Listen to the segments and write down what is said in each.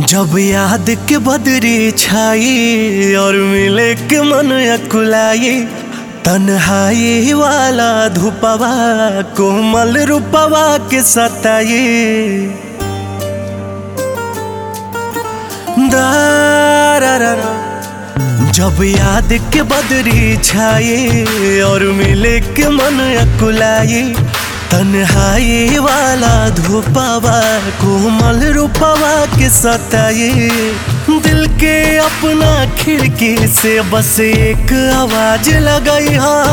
जब याद के बदरी छाई और मिले के मन अकुलाई तन्हाई वाला धूपवा कोमल रूपवा के सताई दारारा जब याद के बदरी छाई और मिले के मन अकुलाई तन्हाई वाला धूपवा कोमल रूपवा के सताई दिल के अपना खिड़की से बस एक आवाज लगाई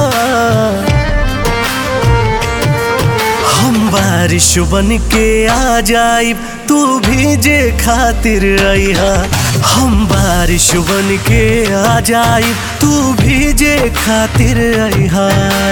हम बारिश बन के आ जाई तू भीजे खातिर अइहा हम बारिश बन के आ जाई तू भीजे खातिर अइहा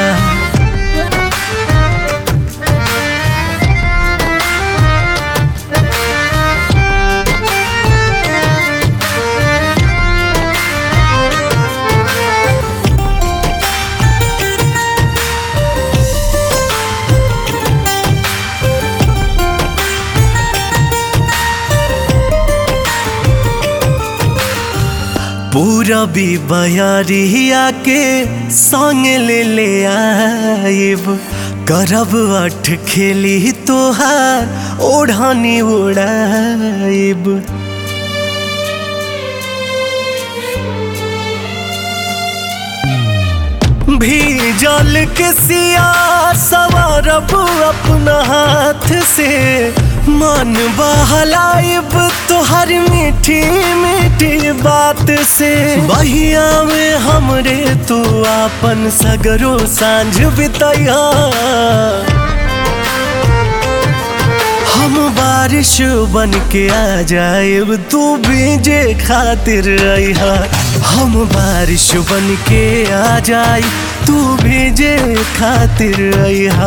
पूरा भी बयारिया के संग ले ले आइब करब अठ खेली तोहार ओढ़ानी उड़ाइब भीजल के सिया सवारब अपना हाथ से मन बहलाइब तोहर मीठी मीठी बात से बहिया में हमरे तू आपन सगरो सांझ बितैया हम बारिश बन के आ जाएब तू भीजे खातिर अइहा हम बारिश बन के आ जाए तू भीजे खातिर अइहा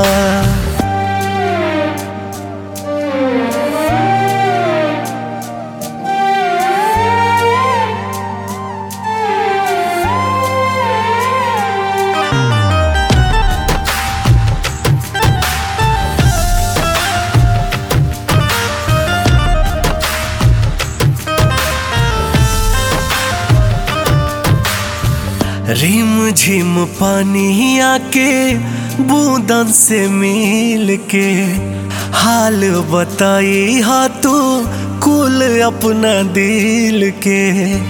रिम झिम पानी आके बूंदन से मिल के हाल बताई हा तू कुल अपना दिल के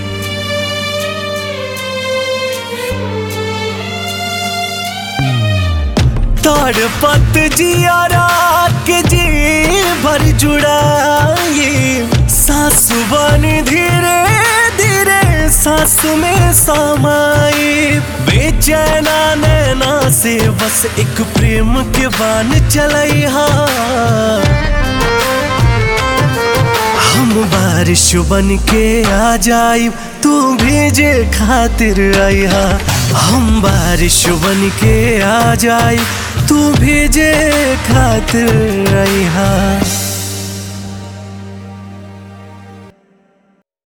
तड़पत जियारा के जी भर जुड़ाई सासु बनी धीरे धीरे सास में समाई बेचैना नैना से बस एक प्रेम के बान चलाई हम बारिश बन के आ जाई तू भेजे खातिर आइहा हम बारिश बन के आ जाई तू भेजे खातिर आइहा